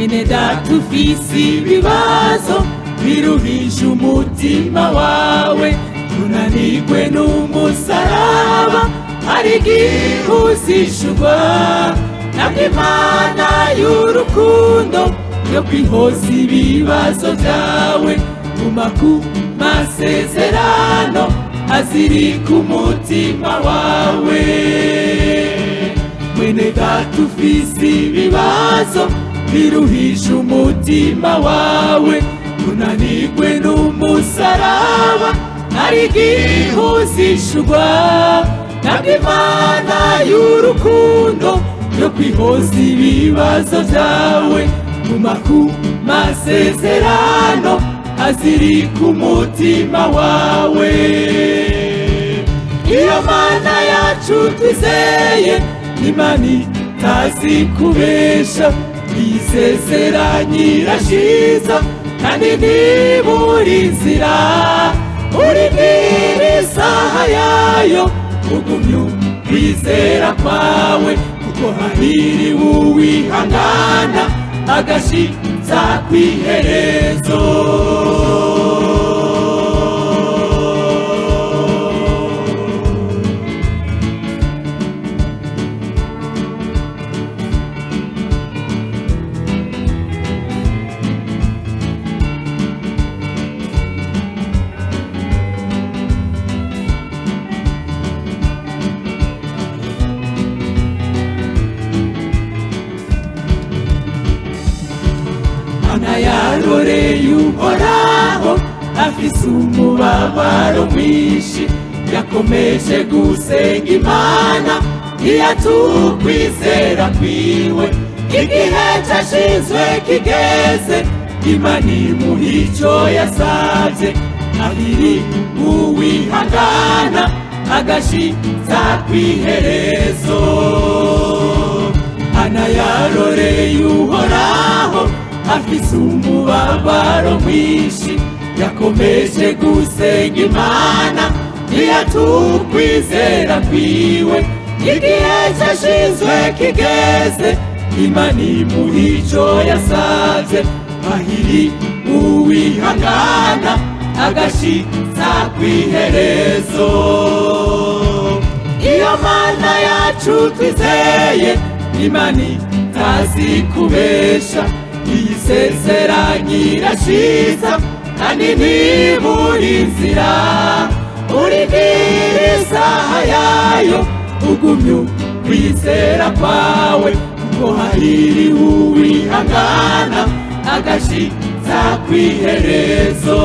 mwene data ufise ibibazo biruhisha umutima wawe unanirwe n'umusaraba hari igihe uzishurwa nabwo imana y'urukundo yo kwihoza ibibazo byawe guma ku masezerano azirika umutima wawe mwene data ufise ibibazo biruhisha umutima wawe unanirwe n'umusaraba hari igihe uzishurwa nabwo imana y'urukundo yo kwihoza ibibazo byawe guma ku masezerano azirika umutima wawe iyo mana yacu twizeye imana itazi kubesha isezeranye irashiza kandi ntibura inzira urindira isaha yayo ugumye kwizera kwawe kuko hahiriwe uwihangana agashitsa kw'iherezo mana yaroreye uhoraho afise umubabaro mwinshi yakomeje gusenga imana ntiyatukwizera kwiwe igihe cashinzwe kigeze imana imuha ico yasavye abiri uwihangana agashitsa kw'iherezo ana yaroreye uhoraho afise umubabaro mwinshi yakomeje gusenga imana ntiyatukwizera kwiwe igihe cashinzwe kigeze imana imuha ico yasavye ahiri uwihangana agashitsa kw'iherezo iyo mana yacu twizeye imana itazi kubesha iyisezeranye irashiza kandi ntibura inzira urindira isaha yayo ugumye kwizera kwawe kuko hahiriwe uwihangana agashitsa kw'iherezo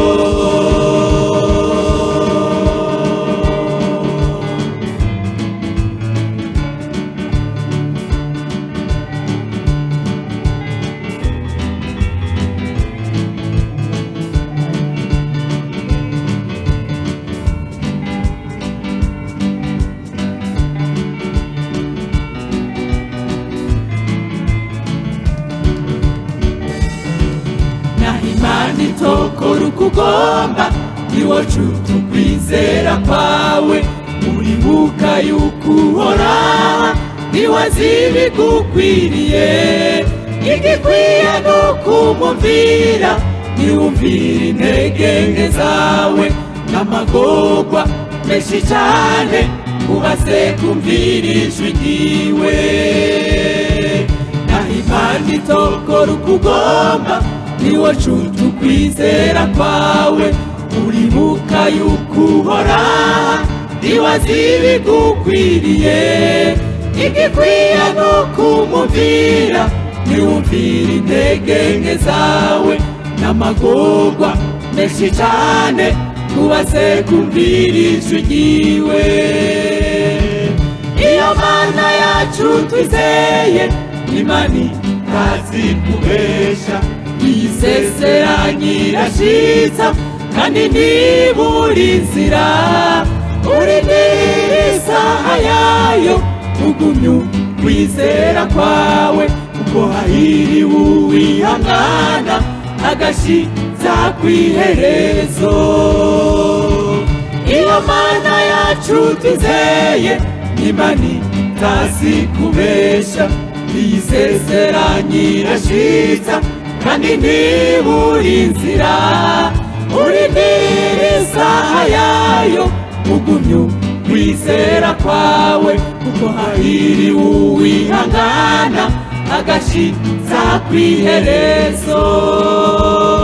naho imana itokora uko ugomba niwo cuta ukwizera kwawe uribuka yuko uhora niwe azi ibigukwiriye igikwiye ni ukumumvira niwumvira intege nke zawe n'amagorwa menshi cyane ubaze kumvira ijwi ryiwe naho imana itokora uko ugomba niwo cuta ukwizera kwawe uribuka yuko uhora niwe azi ibigukwiriye igikwiye ni ukumumvira niwumvira intege nke zawe n'amagorwa menshi cyane kubaze kumvira ijwi ryiwe iyo mana yacu twizeye imana itazi kubesha iyisezeranye irashitsa kandi ntibura inzira urindira isaha yayo ugumye kwizera kwawe kuko hahiriwe uwihangana agashitsa kw'iherezo iyo mana yacu twizeye imana itazi kubesha iyisezeranyira shiza kandi ntiburi inzira urindira isaha yayo ugumye kwizera kwawe kuko hahiriwe uwihangana agashitsa kw'iherezo